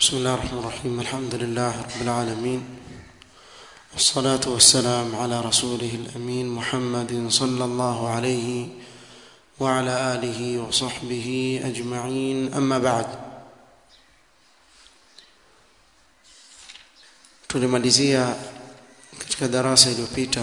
بسم الله الرحمن الرحيم الحمد لله رب العالمين والصلاة والسلام على رسوله الأمين محمد صلى الله عليه وعلى آله وصحبه أجمعين أما بعد tulimalizia katika darasa iliyopita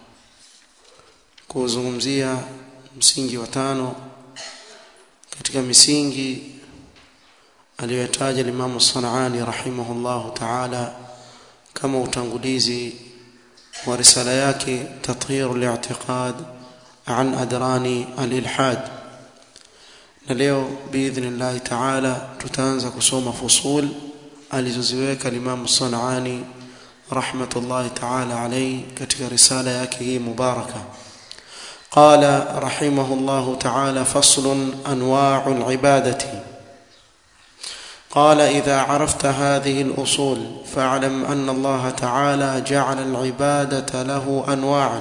kuzungumzia msingi wa tano katika misingi aliyotaja Imam Sanani rahimahullahu ta'ala kama utangulizi wa risala yake tathhir al-i'tiqad an adrani al-ilhad na leo biidhnillah ta'ala tutaanza kusoma fusul alizoziweka Imam Sanani rahmatullahi ta'ala alayhi katika risala yake hii mubaraka قال رحمه الله تعالى فصل انواع العباده قال اذا عرفت هذه الاصول فاعلم ان الله تعالى جعل العباده له انواعا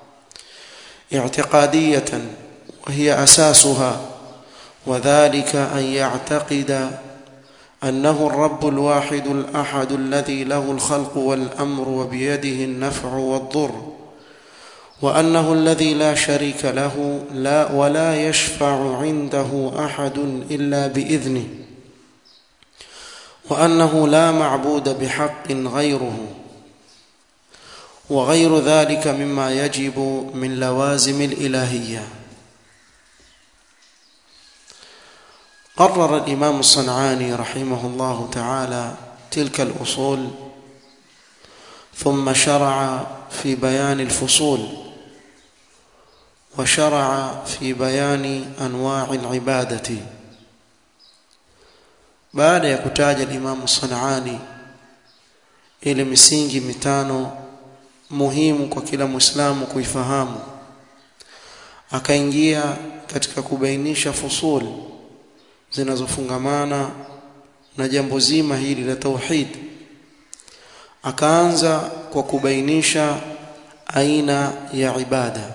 اعتقاديه وهي اساسها وذلك ان يعتقد انه الرب الواحد الاحد الذي له الخلق والامر وبيده النفع والضر وانه الذي لا شريك له لا ولا يشفع عنده احد الا باذنه وانه لا معبود بحق غيره وغير ذلك مما يجب من لوازم الالهيه قرر الامام الصنعاني رحمه الله تعالى تلك الاصول ثم شرع في بيان الفصول وشرع في بيان انواع العباده baada ya kutaja Imam Sanani ile misingi mitano muhimu kwa kila Muislamu kuifahamu akaingia katika kubainisha fusul zinazofungamana na jambo zima hili la tauhid akaanza kwa kubainisha aina ya ibada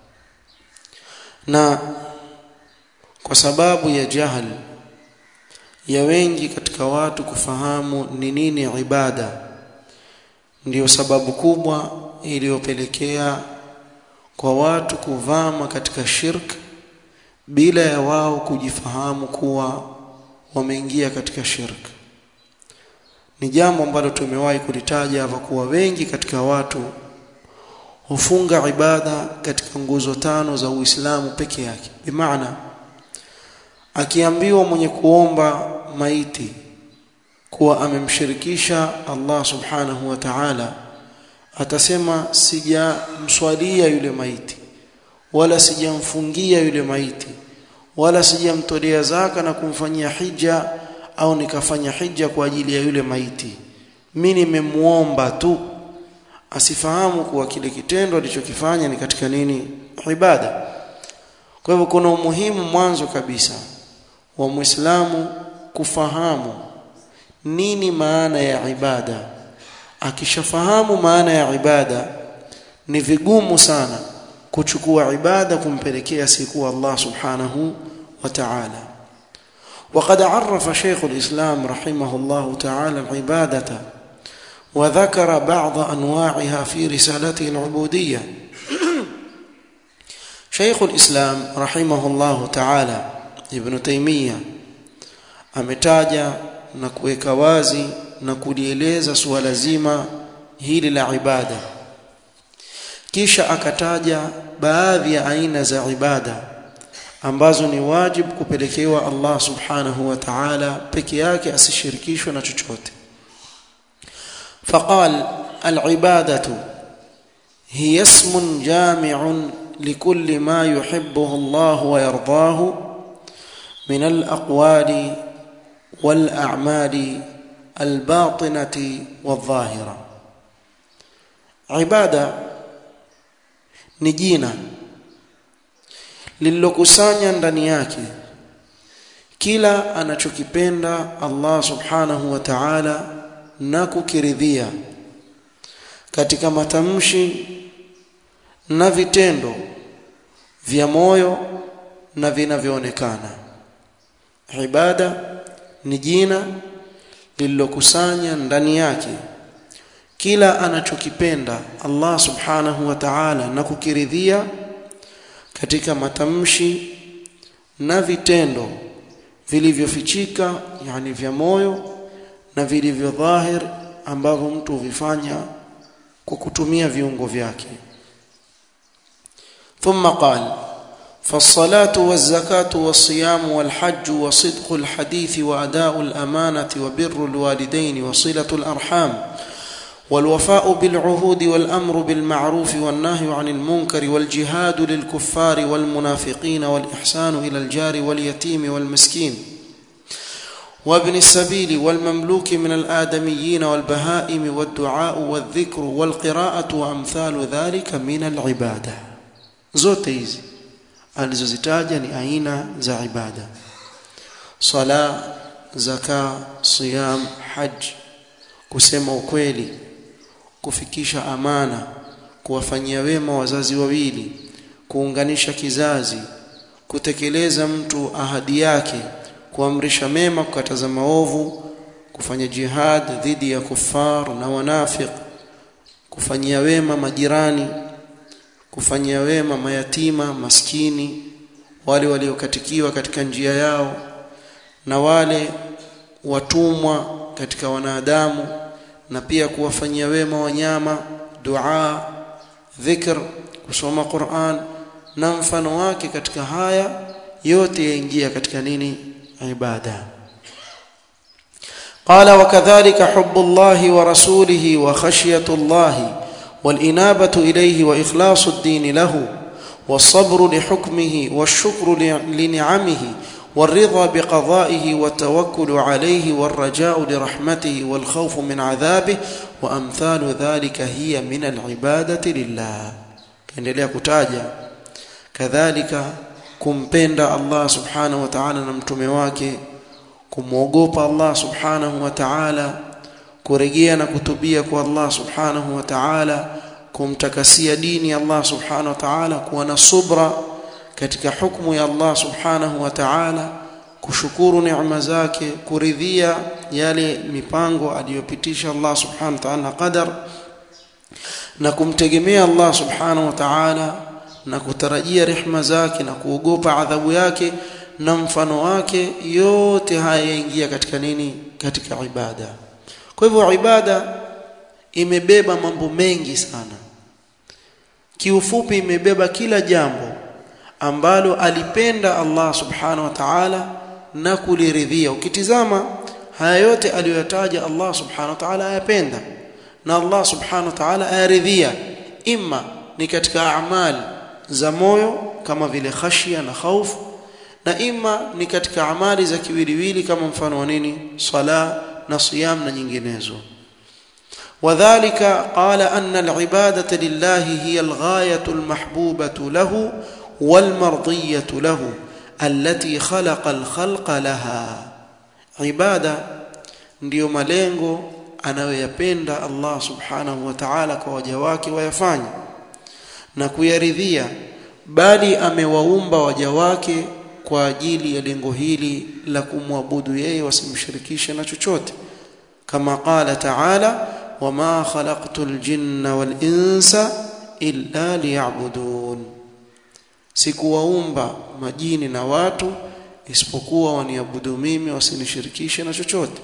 na kwa sababu ya jahal ya wengi katika watu kufahamu ni nini ibada ndiyo sababu kubwa iliyopelekea kwa watu kuvama katika shirk bila ya wao kujifahamu kuwa wameingia katika shirk ni jambo ambalo tumewahi kulitaja hapa kuwa wengi katika watu hufunga ibada katika nguzo tano za Uislamu peke yake bimaana akiambiwa mwenye kuomba maiti kuwa amemshirikisha Allah subhanahu wa ta'ala atasema sijamswalia yule maiti wala sijamfungia yule maiti wala sijamtolea zaka na kumfanyia hija au nikafanya hija kwa ajili ya yule maiti mimi nimemuomba tu asifahamu kuwa kile kitendo alichokifanya ni katika nini ibada kwa hivyo kuna umuhimu mwanzo kabisa wa Muislamu kufahamu nini maana ya ibada akishafahamu maana ya ibada ni vigumu sana kuchukua ibada kumpelekea siku Allah subhanahu wa ta'ala وقد عرف شيخ الإسلام رحمه الله تعالى العبادة وذكر بعض أنواعها في رسالته العبودية شيخ الإسلام رحمه الله تعالى ابن تيمية ametaja na kuweka wazi na kulieleza suala zima hili la ibada kisha akataja baadhi ya aina za ibada ambazo ni wajibu kupelekewa Allah subhanahu wa ta'ala peke yake asishirikishwe na chochote فقال العبادة هي اسم جامع لكل ما يحبه الله ويرضاه من الأقوال والأعمال الباطنة والظاهرة عبادة نجينا lililokusanya ndani yake kila anachokipenda Allah subhanahu wa ta'ala na kukiridhia katika matamshi na vitendo vya moyo na vinavyoonekana ibada ni jina lililokusanya ndani yake kila anachokipenda Allah subhanahu wa ta'ala na kukiridhia katika matamshi na vitendo vilivyofichika yani vya moyo na vilivyo dhahir ambavyo mtu huvifanya kwa kutumia viungo vyake ثم قال فالصلاة والزكاة والصيام والحج وصدق الحديث وأداء الأمانة وبر الوالدين وصلة الأرحام والوفاء بالعهود والأمر بالمعروف والنهي عن المنكر والجهاد للكفار والمنافقين والإحسان إلى الجار واليتيم والمسكين وابن السبيل والمملوك من الآدميين والبهائم والدعاء والذكر والقراءة وأمثال ذلك من العبادة zote hizi alizozitaja ni aina za ibada sala zaka siyam haj kusema ukweli kufikisha amana kuwafanyia wema wazazi wawili kuunganisha kizazi kutekeleza mtu ahadi yake kuamrisha mema kukataza maovu kufanya jihad dhidi ya kufar na wanafiq kufanyia wema majirani kufanyia wema mayatima maskini wale waliokatikiwa katika njia yao na wale watumwa katika wanadamu na pia kuwafanyia wema wanyama dua dhikr kusoma Qur'an na mfano wake katika haya yote yaingia katika nini ibada قال وكذلك حب الله ورسوله وخشية الله والإنابة إليه وإخلاص الدين له والصبر لحكمه والشكر لنعمه والرضا بقضائه والتوكل عليه والرجاء لرحمته والخوف من عذابه وأمثال ذلك هي من العبادة لله كان kutaja kadhalika kumpenda Allah subhanahu wa ta'ala na mtume wake kumwogopa Allah subhanahu wa ta'ala kurejea na kutubia kwa Allah subhanahu wa ta'ala kumtakasia dini Allah subhanahu wa ta'ala kuwa na subra katika hukumu ya Allah subhanahu wa ta'ala kushukuru neema zake kuridhia yale mipango aliyopitisha Allah subhanahu wa ta'ala qadar na kumtegemea Allah subhanahu wa ta'ala na kutarajia rehma zake na kuogopa adhabu yake na mfano wake yote haya yaingia katika nini katika ibada kwa hivyo ibada imebeba mambo mengi sana kiufupi imebeba kila jambo ambalo alipenda Allah subhanahu wa ta'ala na kuliridhia ukitizama haya yote aliyoyataja Allah subhanahu wa ta'ala ayapenda na Allah subhanahu wa ta'ala ayaridhia imma ni katika amali za moyo kama vile khashia na khaufu na imma ni katika amali za kiwiliwili kama mfano wa nini sala na siyam na nyinginezo وذلك قال أن العبادة لله هي الغاية المحبوبة له والمرضية له التي خلق الخلق لها عبادة ndio malengo anayoyapenda Allah subhanahu wa ta'ala kwa waja wake wayafanye na kuyaridhia bali amewaumba waja wake kwa ajili ya lengo hili la kumwabudu yeye wasimshirikishe na chochote kama qala ta'ala wama khalaqtul jinna wal insa illa liya'budun sikuwaumba majini na watu isipokuwa waniabudu mimi wasinishirikishe na chochote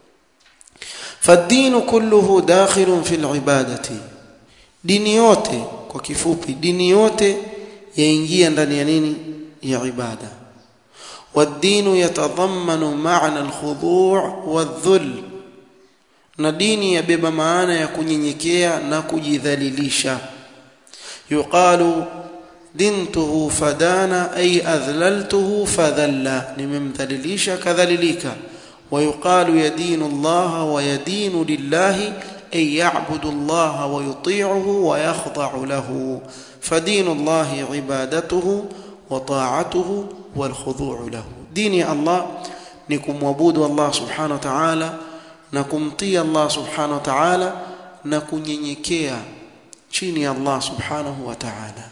فالدين كله داخل في العباده dini yote kwa kifupi dini yote yaingia ndani ya nini ya ibada والدين يتضمن معنى الخضوع والذل na dini yabeba maana ya kunyenyekea na kujidhalilisha yuqalu dintuhu fadana ay adhlaltuhu fadhalla nimemdhalilisha kadhalilika ويقال يدين الله ويدين لله أي يعبد الله ويطيعه ويخضع له فدين الله عبادته وطاعته والخضوع له دين الله نكم وبود الله سبحانه وتعالى نكمطي الله سبحانه وتعالى نكنyenyekea chini ya Allah subhanahu wa ta'ala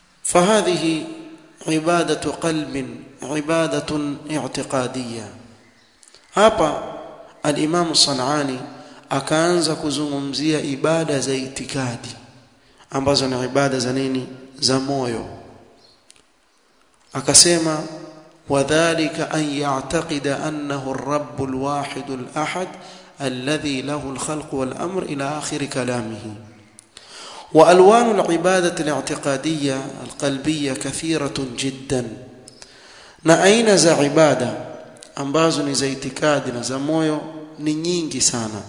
فهذه عبادة قلب عبادة اعتقادية hapa al-Imam Sanani akaanza kuzungumzia ibada za itikadi ambazo ni ibada za nini za moyo akasema wadhālika an ya'taqida annahu ar-rabb al-wahid al-ahad alladhi lahu al-khalq wal-amr ila akhir kalamihi وألوان العبادة الاعتقادية القلبية كثيرة جدا na aina za ibada ambazo ni za itikadi na za moyo ni nyingi sana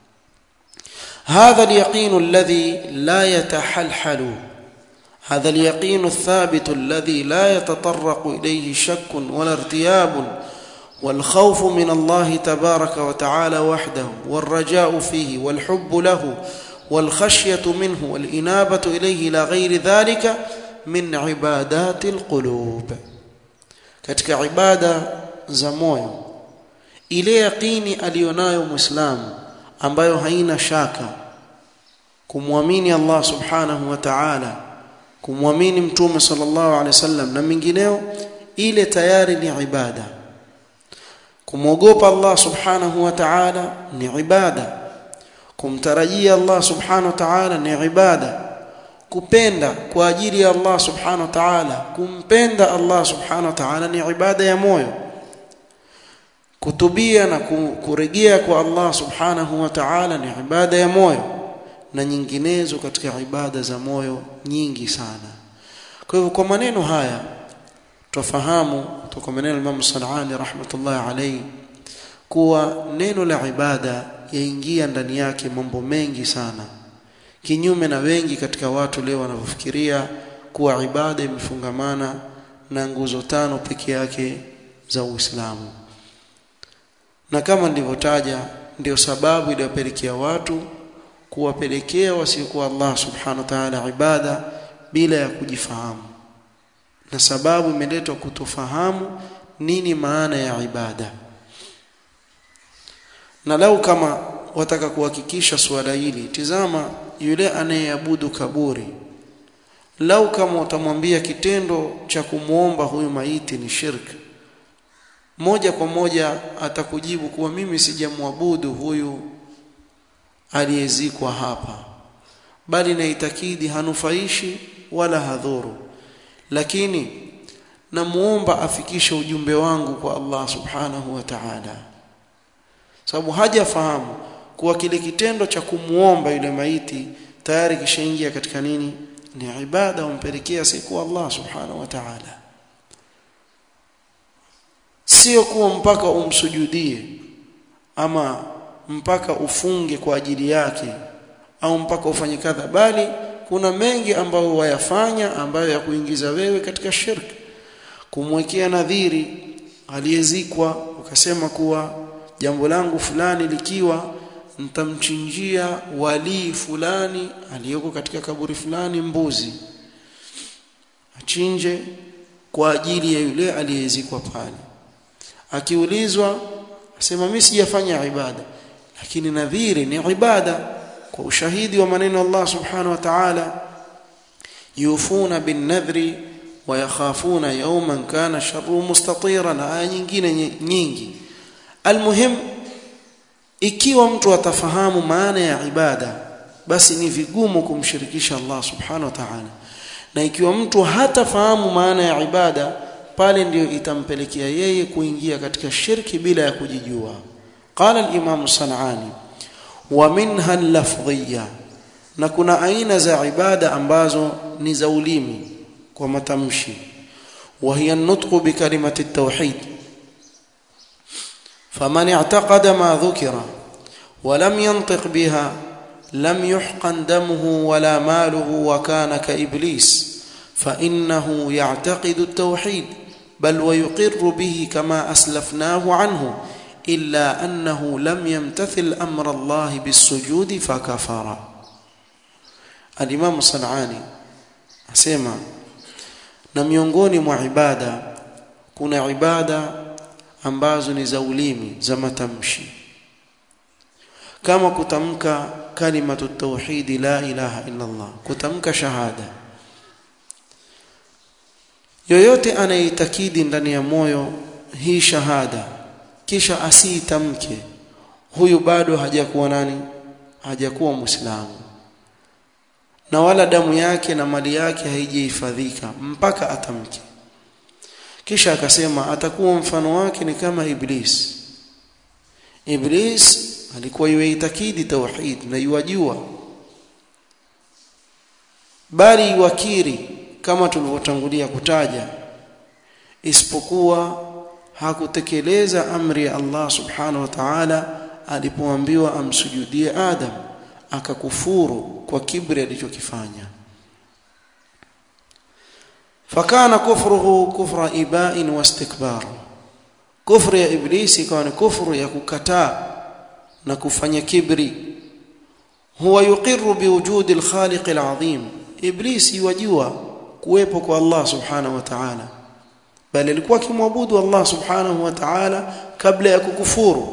هذا اليقين الذي لا يتحلحل هذا اليقين الثابت الذي لا يتطرق إليه شك ولا ارتياب والخوف من الله تبارك وتعالى وحده والرجاء فيه والحب له والخشية منه والإنابة إليه إلى غير ذلك من عبادات القلوب katika ibada za moyo ile yaqini aliyonayo muislamu ambayo haina shaka kumwamini Allah subhanahu wa ta'ala kumwamini mtume sallallahu alaihi wasallam na mingineo ile tayari ni ibada kumwogopa Allah subhanahu wa ta'ala ni ibada kumtarajia Allah subhanahu wa ta'ala ni ibada kupenda kwa ajili ya Allah subhanahu wa ta'ala kumpenda Allah subhanahu wa ta'ala ni ibada ya moyo kutubia na kurejea kwa Allah subhanahu wa ta'ala ni ibada ya moyo na nyinginezo katika ibada za moyo nyingi sana kwa hivyo kwa maneno haya tufahamu kutoka maneno ya Imam Sanani rahmatullahi alayhi kuwa neno la ibada yaingia ndani yake mambo mengi sana kinyume na wengi katika watu leo wanavyofikiria kuwa ibada imefungamana na nguzo tano peke yake za Uislamu na kama nilivyotaja ndio sababu iliyopelekea watu kuwapelekea wasiokuwa Allah subhanahu wa ta'ala ibada bila ya kujifahamu na sababu imeletwa kutofahamu nini maana ya ibada na lau kama wataka kuhakikisha suala hili tizama yule anayeabudu kaburi lau kama utamwambia kitendo cha kumwomba huyu maiti ni shirki moja kwa moja atakujibu kuwa mimi sijamwabudu huyu aliyezikwa hapa bali naitakidi hanufaishi wala hadhuru lakini namuomba afikishe ujumbe wangu kwa Allah subhanahu wa ta'ala sababu hajafahamu kuwa kile kitendo cha kumuomba yule maiti tayari kishaingia katika nini ni ibada umpelekea siku Allah subhanahu wa ta'ala sio kuwa mpaka umsujudie ama mpaka ufunge kwa ajili yake au mpaka ufanye kadha bali kuna mengi ambayo wayafanya ambayo ya kuingiza wewe katika shirki kumwekea nadhiri aliyezikwa ukasema kuwa jambo langu fulani likiwa nitamchinjia walii fulani aliyoko katika kaburi fulani mbuzi achinje kwa ajili ya yule aliyezikwa pale akiulizwa asema mimi sijafanya ibada lakini nadhiri ni ibada kwa ushahidi wa maneno Allah subhanahu wa ta'ala yufuna bin nadhri wa yakhafuna yawman kana sharru mustatira na aya nyingine nyingi almuhim ikiwa mtu atafahamu maana ya ibada basi ni vigumu kumshirikisha Allah subhanahu wa ta'ala na ikiwa mtu hatafahamu maana ya ibada pale ndio itampelekea yeye kuingia katika shirki bila ya kujijua qala al-imam sanani wa minha al-lafdhiyya na kuna aina za ibada ambazo ni za ulimi kwa matamshi wa hiya an-nutqu bi kalimati at-tauhid faman i'taqada ma dhukira wa lam yantiq biha lam yuhqan damuhu wala maluhu wa kana ka iblis فإنه يعتقد التوحيد بل ويقر به كما أسلفناه عنه إلا أنه لم يمتثل أمر الله بالسجود فكفر الإمام الصنعاني أسمع na miongoni mwa ibada kuna ibada ambazo ni za ulimi za matamshi kama kutamka kalimatu tauhidi la ilaha illa Allah kutamka shahada yoyote anayeitakidi ndani ya moyo hii shahada kisha asiitamke huyu bado hajakuwa nani hajakuwa muislamu na wala damu yake na mali yake haijahifadhika mpaka atamke kisha akasema atakuwa mfano wake ni kama iblis iblis alikuwa yuitakidi tauhid na yuwajua bali yuwakiri kama tulivyotangulia kutaja isipokuwa hakutekeleza amri ya Allah subhanahu wa ta'ala alipoambiwa amsujudie Adam akakufuru kwa kibri alichokifanya fakana kufruhu kufra iba'in wastikbar kufru ya iblisi ikawa ni kufru ya kukataa na kufanya kibri huwa yuqirru biwujudi alkhaliq alazim iblisi wajua kuwepo kwa Allah subhanahu wa ta'ala bali alikuwa akimwabudu Allah subhanahu wa ta'ala kabla ya kukufuru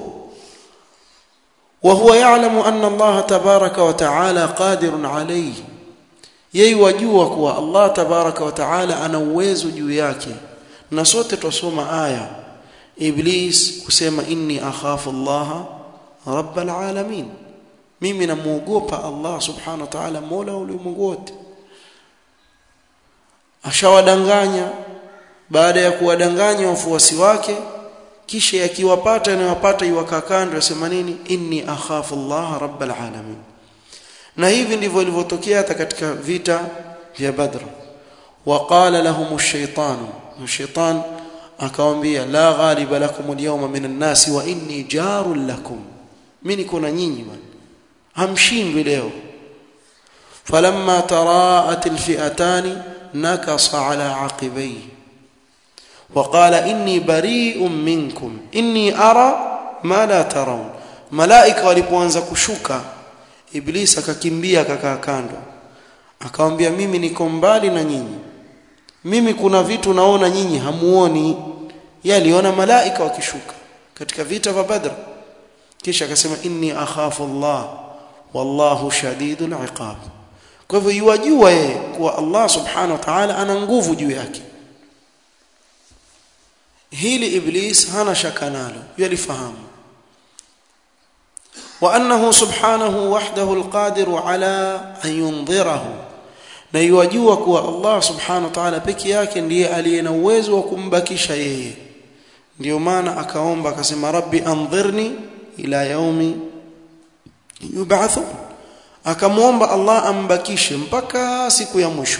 وهو يعلم أن الله تبارك وتعالى قادر عليه yeye wajua kuwa Allah tabaraka wa taala ana uwezo juu yake na sote tusoma aya iblis kusema inni akhafu Allah rabbal alamin mimi namuogopa Allah subhanahu wa ta'ala mola wa ulimwengu wote ashawadanganya baada ya kuwadanganya wafuasi wake kisha yakiwapata yanayowapata iwakaa kando yasema nini inni akhafu Allah rabbal alamin na hivi ndivyo ilivyotokea hata katika vita vya Badr waqala lahum ash-shaytan shaytan akawaambia la ghaliba lakum al-yawma min an-nas wa inni jarul lakum mimi niko na nyinyi bwana hamshindwi leo falamma taraat al-fi'atan nakasa ala aqibayhi وقال إني بريء منكم إني أرى ما لا ترون ملائكة walipoanza kushuka Iblis akakimbia akakaa kando akamwambia mimi niko mbali na nyinyi mimi kuna vitu naona nyinyi hamuoni yaliona malaika wakishuka katika vita vya Badr kisha akasema inni akhafu Allah wallahu shadidul iqab kwa hivyo yuwajua yeye kuwa Allah subhanahu wa ta'ala ana nguvu juu yake hili iblis hana shaka nalo yalifahamu وانه سبحانه وحده القادر على ان ينظره na yajua kuwa Allah subhanahu wa ta'ala peke yake ndiye aliye na uwezo wa kumbakisha yeye ndio maana akaomba akasema rabbi anzirni ila yaumi yub'athun akamwomba Allah ambakishe mpaka siku ya mwisho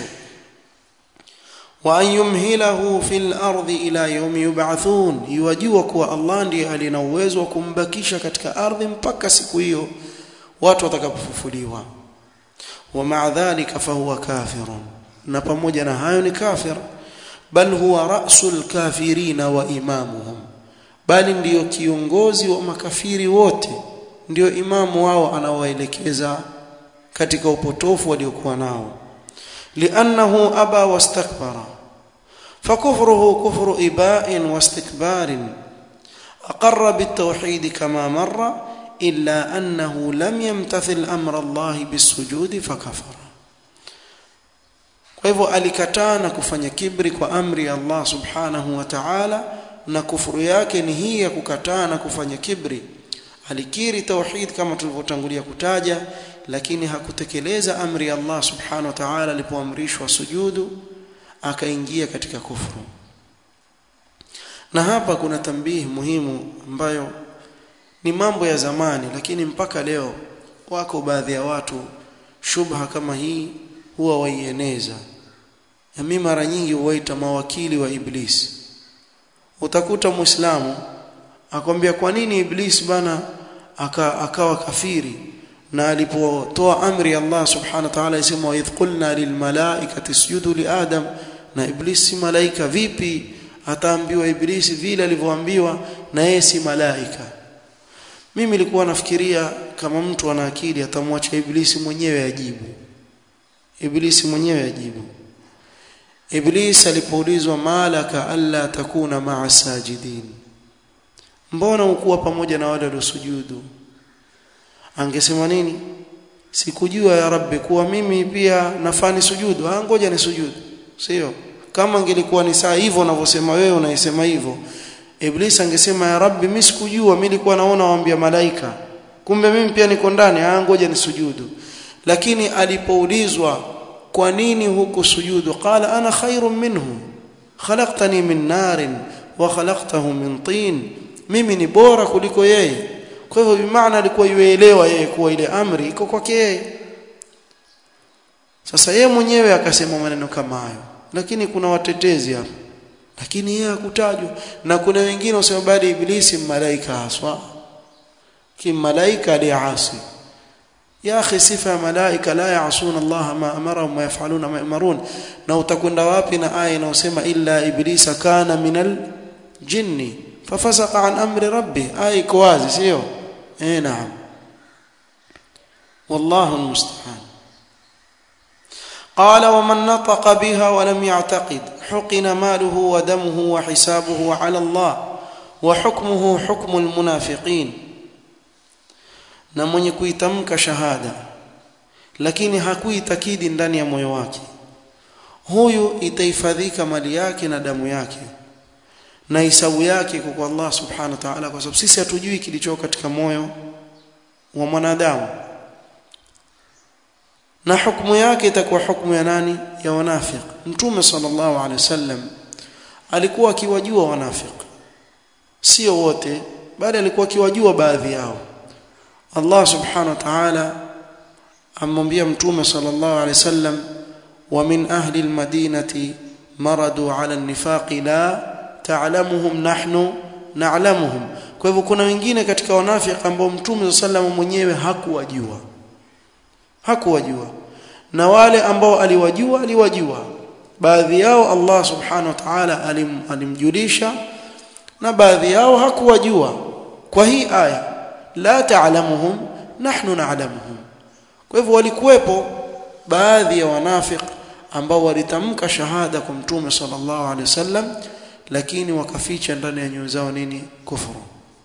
wa an yumhilahu fil ardi ila yawmi yub'athun yajua kuwa Allah ndiye alina uwezo wa kumbakisha katika ardhi mpaka siku hiyo watu watakapofufuliwa wa ma'a dhalika fahuwa kafirun na pamoja na hayo ni kafir bal huwa ra'sul kafirina wa imamuhum bali ndiyo kiongozi wa makafiri wote ndiyo imamu wao anawaelekeza katika upotofu waliokuwa nao li'annahu aba wastakbara فكفره كفر إباء واستكبار أقر بالتوحيد كما مر إلا أنه لم يمتثل أمر الله بالسجود فكفر kwa hivyo alikataa na kufanya kibri kwa amri ya Allah subhanahu wa ta'ala na kufuru yake ni hii ya kukataa na kufanya kibri alikiri tauhid kama tulivyotangulia kutaja lakini hakutekeleza amri ya Allah subhanahu wa ta'ala alipoamrishwa sujudu akaingia katika kufuru na hapa kuna tambihi muhimu ambayo ni mambo ya zamani lakini mpaka leo wako baadhi ya watu shubha kama hii huwa waieneza na mimi mara nyingi huwaita mawakili wa iblis utakuta muislamu akwambia kwa nini iblis bana aka, akawa kafiri na alipotoa amri Allah subhanahu wa ta'ala isema wa idh qulna lil malaikati isjudu li adam na iblis si malaika vipi ataambiwa iblisi vile alivyoambiwa na yeye si malaika mimi nilikuwa nafikiria kama mtu ana akili atamwacha iblisi mwenyewe ajibu iblisi mwenyewe ajibu iblis alipoulizwa malaka alla takuna ma'a sajidin mbona ukuwa pamoja na wale waliosujudu angesema nini sikujua ya rabbi kuwa mimi pia nafani sujudu ah ngoja ni sujudu sio kama ingelikuwa ni saa hivyo unavyosema wewe unaisema hivyo iblis angesema ya rabbi mimi sikujua mimi nilikuwa naona waambia malaika kumbe mimi pia niko ndani ah ngoja nisujudu lakini alipoulizwa kwa nini huku sujudu qala ana khairun minhu khalaqtani min narin wa khalaqtahu min tin mimi ni bora kuliko yeye kwa hivyo bimaana alikuwa yuelewa yeye kuwa ile amri iko kwake yeye sasa yeye mwenyewe akasema maneno kama hayo lakini kuna watetezi hapa lakini yeye hakutajwa na kuna wengine wasema bali ibilisi malaika haswa kimalaika aliasi ya akhi sifa ya malaika la yaasuna Allah ma amarahum wa yafaluna ma yamarun na utakwenda wapi na aya inayosema illa iblisa kana minal jinni fafasaqa an amri rabbi aya iko wazi sio eh naam wallahu almusta'an قال ومن نطق بها ولم يعتقد حقن ماله ودمه وحسابه على الله وحكمه حكم المنافقين na mwenye kuitamka shahada lakini hakuitakidi ndani ya moyo wake huyu itahifadhika mali yake na damu yake na hisabu yake kwa Allah subhanahu wa ta'ala kwa sababu sisi hatujui kilicho katika moyo wa mwanadamu na hukumu yake itakuwa hukumu ya nani ya wanafiq mtume sallallahu alaihi wasallam alikuwa akiwajua wanafiq sio wote bali alikuwa akiwajua baadhi yao Allah subhanahu wa ta'ala amwambia mtume sallallahu alaihi wasallam wa min ahli almadinati maradu ala an-nifaqi la ta'lamuhum nahnu na'lamuhum kwa hivyo kuna wengine katika wanafiki ambao mtume sallallahu mwenyewe hakuwajua hakuwajua na wale ambao aliwajua aliwajua baadhi yao Allah subhanahu wa ta'ala alim, alimjulisha na baadhi yao hakuwajua kwa hii aya la ta'lamuhum nahnu na'lamuhum kwa hivyo walikuwepo baadhi ya wanafik ambao walitamka shahada kwa mtume sallallahu alaihi wasallam lakini wakaficha ndani ya nyoyo zao nini kufuru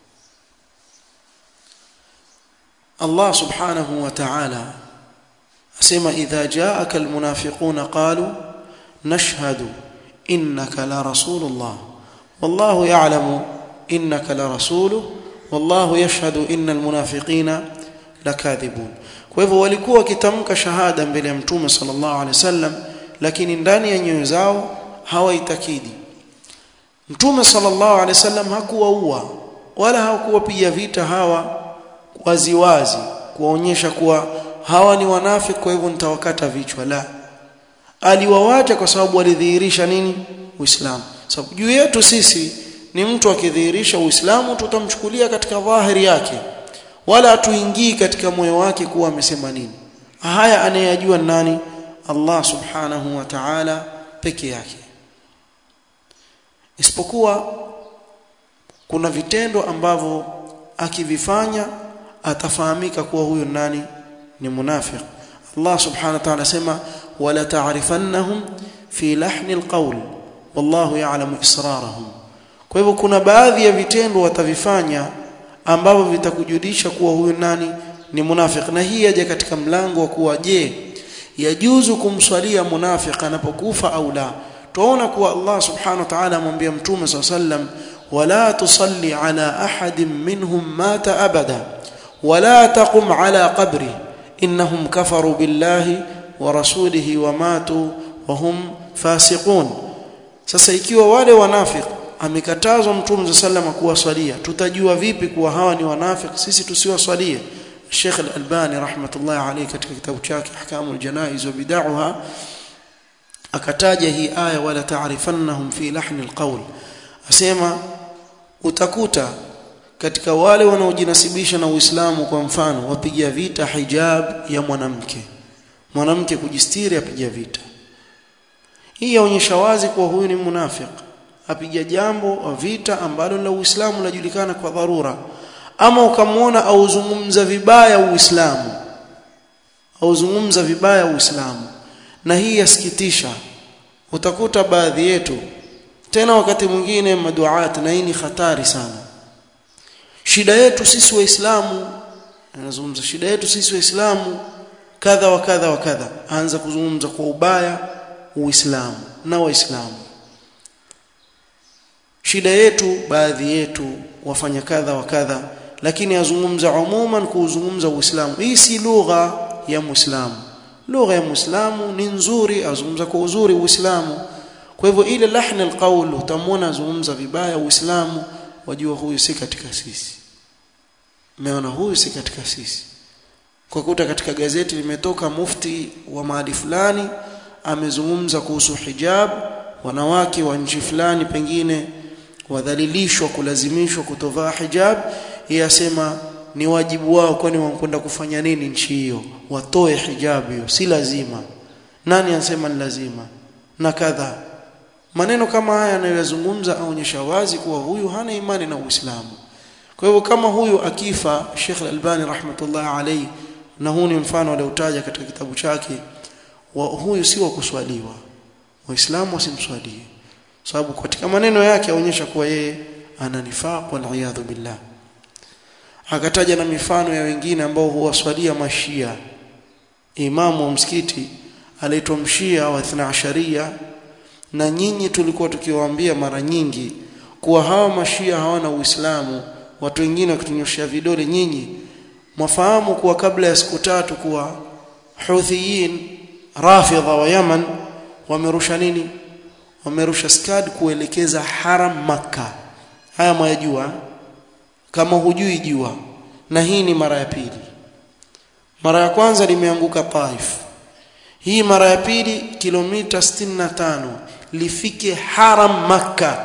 Allah subhanahu wa ta'ala asema idha ja'aka almunafiquna qalu nashhadu innaka la rasulullah wallahu ya'lamu innaka la rasuluhu wallahu yashhadu innal munafiqina lakadhibun kwa hivyo walikuwa wakitamka shahada mbele ya mtume sallallahu alaihi wasallam lakini ndani ya nyoyo zao hawaitakidi mtume sallallahu alaihi wasallam hakuwaua wala hakuwapiga vita hawa waziwazi kuwaonyesha kuwa hawa ni wanafiki kwa hivyo nitawakata vichwa la aliwawacha kwa sababu walidhihirisha nini uislamu sababu juu yetu sisi ni mtu akidhihirisha uislamu tutamchukulia katika dhahiri yake wala hatuingii katika moyo wake kuwa amesema nini haya anayejua nani Allah subhanahu wa ta'ala peke yake isipokuwa kuna vitendo ambavyo akivifanya atafahamika kuwa huyo nani ni munafiq Allah subhanahu wa ta'ala sema wala ta'rifannahum fi lahni alqawl wallahu ya'lamu israrahum kwa hivyo kuna baadhi ya vitendo watavifanya ambavyo vitakujulisha kuwa huyu nani ni munafiq na hii yaje katika mlango wa kuwa je yajuzu kumswalia munafiq anapokufa au la tuona kuwa Allah subhanahu wa ta'ala amwambia mtume sallam wala tusalli ala ahadin minhum mata abada wala taqum ala qabri innahum kafaru billahi wa rasulihi wa matu wa hum fasiqun sasa ikiwa wale wanafiki amekatazwa mtume sallam kuwaswalia tutajua vipi kuwa hawa ni wanafiki sisi tusiwaswalie Sheikh Al-Albani rahmatullah alayhi katika kitabu chake Ahkamul Janaiz wa Bid'aha akataja hii aya wala ta'rifannahum fi lahni alqawl asema utakuta katika wale wanaojinasibisha na Uislamu kwa mfano wapiga vita hijab ya mwanamke mwanamke kujistiri apiga vita hii yaonyesha wazi kuwa huyu ni munafiki apiga jambo vita ambalo la Uislamu linajulikana kwa dharura ama ukamwona auzungumza vibaya Uislamu auzungumza vibaya Uislamu na hii yasikitisha utakuta baadhi yetu tena wakati mwingine maduat na hii ni hatari sana shida yetu sisi waislamu anazungumza shida yetu sisi waislamu kadha wa kadha wa kadha aanza kuzungumza kwa ubaya uislamu na waislamu shida yetu baadhi yetu wafanya kadha wa kadha lakini azungumza umuman kuuzungumza uislamu hii si lugha ya muislamu lugha ya muislamu ni nzuri azungumza kwa uzuri uislamu kwa hivyo ile lahna alqaul utamwona azungumza vibaya uislamu wajua huyu si katika sisi umeona huyu si katika sisi kwa kuta katika gazeti limetoka mufti wa mahali fulani amezungumza kuhusu hijab wanawake wa nchi fulani pengine wadhalilishwa kulazimishwa kutovaa hijab yeye asema ni wajibu wao kwani wanakwenda kufanya nini nchi hiyo watoe hijab hiyo si lazima nani anasema ni lazima na kadha maneno kama haya anayozungumza aonyesha wazi kuwa huyu hana imani na Uislamu kwa hivyo kama huyu akifa Sheikh Al-Albani rahmatullah alayhi na huu ni mfano aliotaja katika kitabu chake wa huyu si wa kuswaliwa waislamu wasimswalie sababu katika maneno yake aonyesha kuwa yeye ana nifaq wal iyadhu billah akataja na mifano ya wengine ambao huwaswalia mashia imamu wa msikiti anaitwa mshia wa Ashariya na nyinyi tulikuwa tukiwaambia mara nyingi kuwa hawa mashia hawana uislamu watu wengine wakitunyoshia vidole nyinyi mwafahamu kuwa kabla ya siku tatu kuwa Huthiyin Rafidha wa Yaman wamerusha nini wamerusha skad kuelekeza haram maka haya mwayajua kama hujui jua na hii ni mara ya pili mara ya kwanza limeanguka Taif hii mara ya pili kilomita 65 lifike haram maka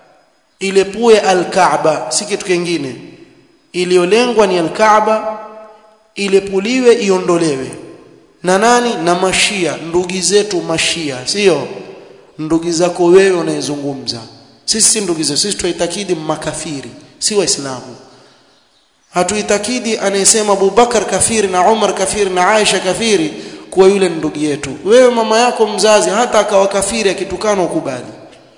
ile pue al-Kaaba si kitu kingine iliyolengwa ni al-Kaaba ilepuliwe iondolewe na nani na mashia ndugu zetu mashia sio ndugu zako wewe unayezungumza sisi si ndugu zetu sisi tuitakidi makafiri si waislamu hatuitakidi anayesema Abubakar kafiri na Umar kafiri na Aisha kafiri kuwa yule ndugu yetu wewe mama yako mzazi hata akawa kafiri akitukana ukubali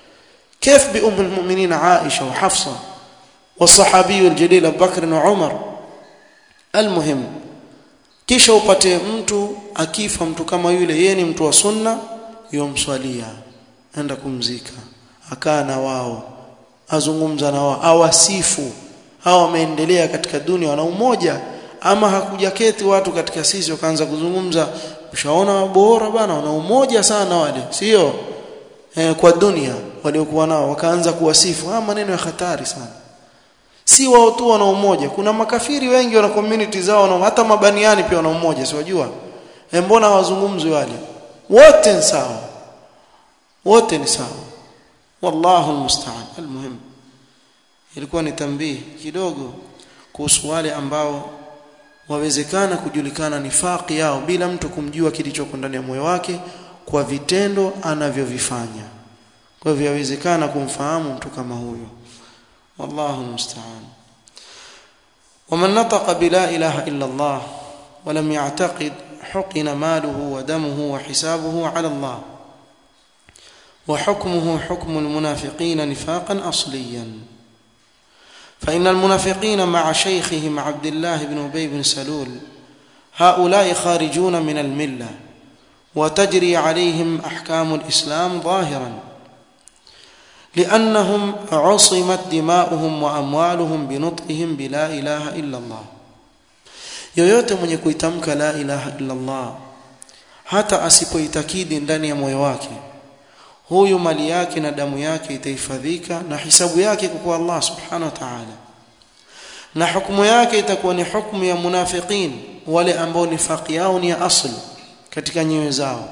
كيف بأم المؤمنين عائشة وحفصة والصحابي الجليل أبو بكر وعمر المهم kisha upate mtu akifa mtu kama yule yeye ni mtu wa sunna yomswalia enda kumzika akaa na wao azungumza na wao awasifu hawa wameendelea katika dunia wana umoja ama hakujaketi watu katika sisi wakaanza kuzungumza ushaona bora bana wana umoja sana wale sio eh, kwa dunia waliokuwa nao wakaanza kuwasifu ah maneno ya hatari sana si wao tu wana umoja kuna makafiri wengi wana community zao na hata mabaniani pia wana umoja si wajua e mbona wazungumzwe wale wote ni sawa wote ni sawa wallahu almusta'an almuhim ilikuwa ni tambii kidogo kuhusu wale ambao wawezekana kujulikana nifaqi yao bila mtu kumjua kilichoko ndani ya moyo wake kwa vitendo anavyovifanya kwa hivyo yawezekana kumfahamu mtu kama huyo والله المستعان ومن نطق بلا إله إلا الله ولم يعتقد حقن ماله ودمه وحسابه على الله وحكمه حكم المنافقين نفاقا أصليا فإن المنافقين مع شيخهم عبد الله بن أبي بن سلول هؤلاء خارجون من الملة وتجري عليهم أحكام الإسلام ظاهراً لأنهم عصمت دماؤهم وأموالهم بنطقهم بلا إله إلا الله yoyote mwenye kuitamka la ilaha illa Allah hata asipoitakidi ndani ya moyo wake huyu mali yake na damu yake itahifadhika na hisabu yake kwa Allah subhanahu wa ta'ala na hukumu yake itakuwa ni hukumu ya munafiqin wale ambao nifaqi yao ni ya asli katika nyoyo zao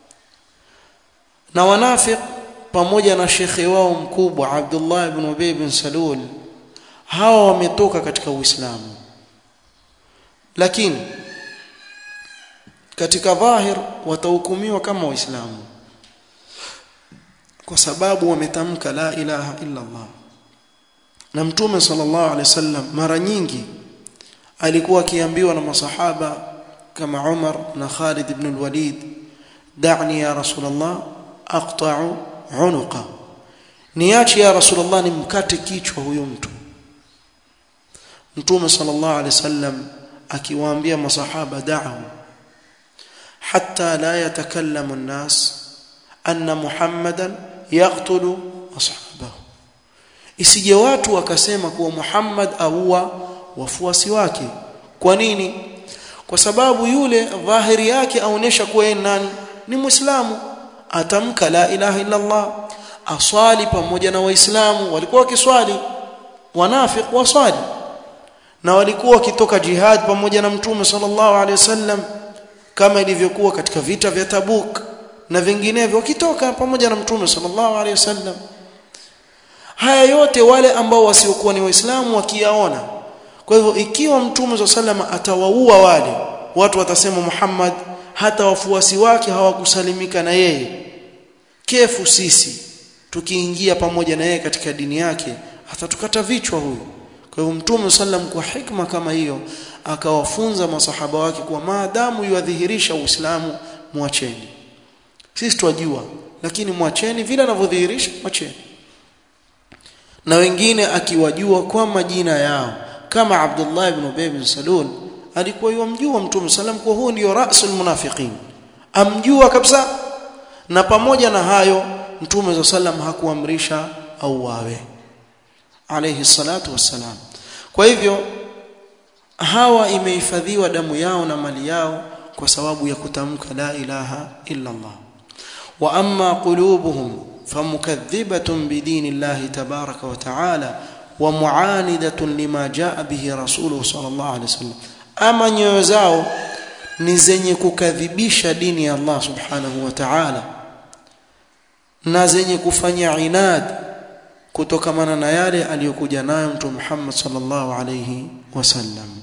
na wanafiq pamoja na shekhe wao mkubwa Abdullah ibn Ubay bin Salul hawa wametoka katika Uislamu lakini katika dhahir watahukumiwa kama waislamu kwa sababu wametamka la ilaha illa Allah na mtume sallallahu alaihi wasallam mara nyingi alikuwa akiambiwa na masahaba kama Umar na Khalid ibn al-Walid da'ni ya rasulullah aqta'u unuqa niache ya rasulullah nimkate kichwa huyo mtu mtume sallallahu alaihi wasallam akiwaambia masahaba da'u hatta la yatakallamu an-nas anna muhammadan yaqtulu ashabahu isije watu wakasema kuwa Muhammad aua wafuasi wake kwa nini kwa sababu yule dhahiri yake aonesha kuwa yeye nani ni muislamu atamka la ilaha illa Allah aswali pamoja na waislamu walikuwa wakiswali wanafiq waswali na walikuwa wakitoka jihad pamoja na mtume sallallahu alaihi wasallam kama ilivyokuwa katika vita vya Tabuk na vinginevyo wakitoka pamoja na mtume sallallahu alaihi wasallam haya yote wale ambao wasiokuwa ni waislamu wakiyaona kwa hivyo ikiwa mtume wa sallama atawaua wale watu watasema Muhammad hata wafuasi wake hawakusalimika na yeye kefu sisi tukiingia pamoja na yeye katika dini yake atatukata vichwa huyu kwa hivyo mtume sallam kwa hikma kama hiyo akawafunza masahaba wake kwa maadamu yuadhihirisha uislamu mwacheni sisi twajua lakini mwacheni vile anavyodhihirisha mwacheni na wengine akiwajua kwa majina yao kama Abdullah ibn Ubay bin Salul alikuwa yumjua Mtume sallam kwa huo ndio rasul munafiqin amjua kabisa na pamoja na hayo Mtume sallam hakuamrisha au wawe alayhi salatu wassalam kwa hivyo hawa imehifadhiwa damu yao na mali yao kwa sababu ya kutamka la ilaha illa Allah wa amma qulubuhum famukaththibatun bidinillahi tabaraka wa ta'ala ومعاندة لما جاء به رسوله صلى الله عليه وسلم ama nyoyo zao ni zenye kukadhibisha dini ya Allah subhanahu wa ta'ala na zenye kufanya inad kutokamana na yale aliyokuja nayo mtume Muhammad sallallahu alayhi wasallam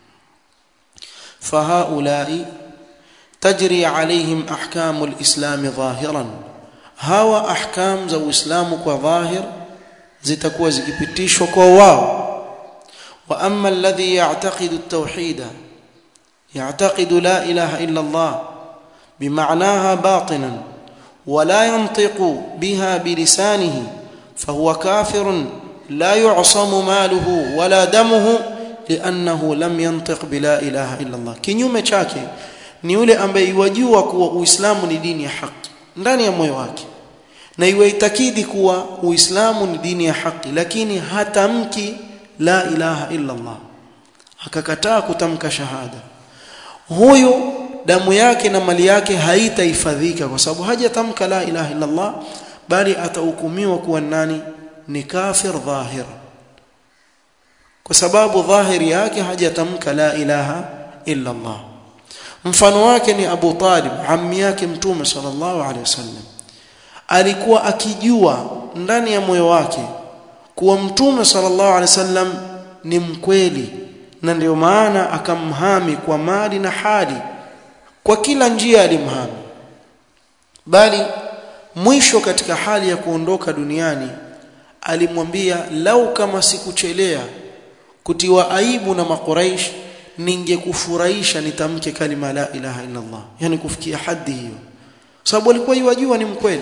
fahaulai tajri alaihim ahkamu alislam dhahiran hawa ahkam za uislamu kwa dhahir zitakuwa zikipitishwa kwa wao wa amma alladhi ya'taqidu at-tauhid ya'taqidu la ilaha illa Allah bima'naha batinan wa la yantiqu biha bilisanihi fahuwa kafirun la yu'samu maluhu wala damuhu li'annahu lam yantiq bila ilaha illa Allah kinyume chake ni yule ambaye yajua kuwa uislamu ni dini ya haki ndani ya moyo wake na iwaitakidi kuwa uislamu ni dini ya haki lakini hatamki la ilaha illa Allah akakataa kutamka shahada huyo damu yake na mali yake haitahifadhika kwa sababu hajatamka la ilaha illa Allah bali atahukumiwa kuwa nani ni kafir dhahir kwa sababu dhahiri yake hajatamka la ilaha illa Allah mfano wake ni Abu Talib ammi yake mtume sallallahu alaihi wasallam alikuwa akijua ndani ya moyo wake kuwa mtume sallallahu alaihi wasallam ni mkweli na ndio maana akamhami kwa mali na hali kwa kila njia alimhami bali mwisho katika hali ya kuondoka duniani alimwambia lau kama sikuchelea kutiwa aibu na makuraish ningekufurahisha nitamke kalima la ilaha illa Allah yani kufikia hadhi hiyo sababu alikuwa yajua ni mkweli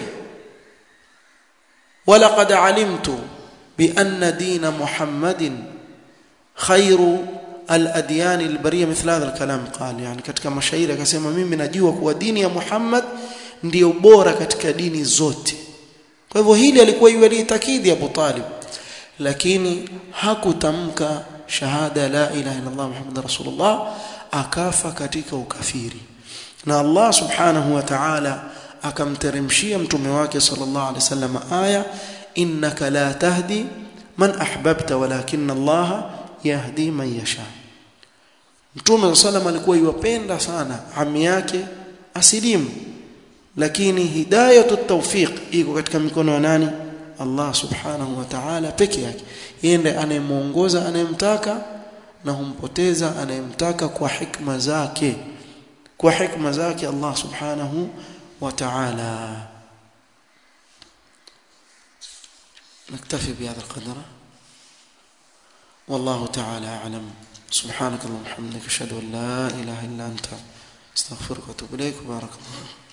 ولقد علمت بأن دين محمد خير الأديان البرية مثل هذا الكلام قال يعني katika mashairi akasema mimi najua kuwa dini ya Muhammad ndiyo bora katika dini zote kwa hivyo hili alikuwa yulitakidi Abu Talib lakini hakutamka shahada la ilaha illa Allah Muhammad rasulullah akafa katika ukafiri na Allah subhanahu wa ta'ala akamteremshia mtume wake sallallahu alaihi wasallam aya innaka la tahdi man ahbabta walakinna Allah yahdi man yasha mtume sallallahu alikuwa yuwapenda sana ami yake asilimu lakini hidayatu tawfiq iko katika mikono ya nani Allah subhanahu wa ta'ala peke yake yeye ndiye anayemuongoza anayemtaka na humpoteza anayemtaka kwa hikma zake kwa hikma zake Allah subhanahu وتعالى نكتفي بهذا القدر والله تعالى أعلم سبحانك اللهم وبحمدك أشهد أن لا إله إلا أنت استغفرك وأتوب إليك وبارك الله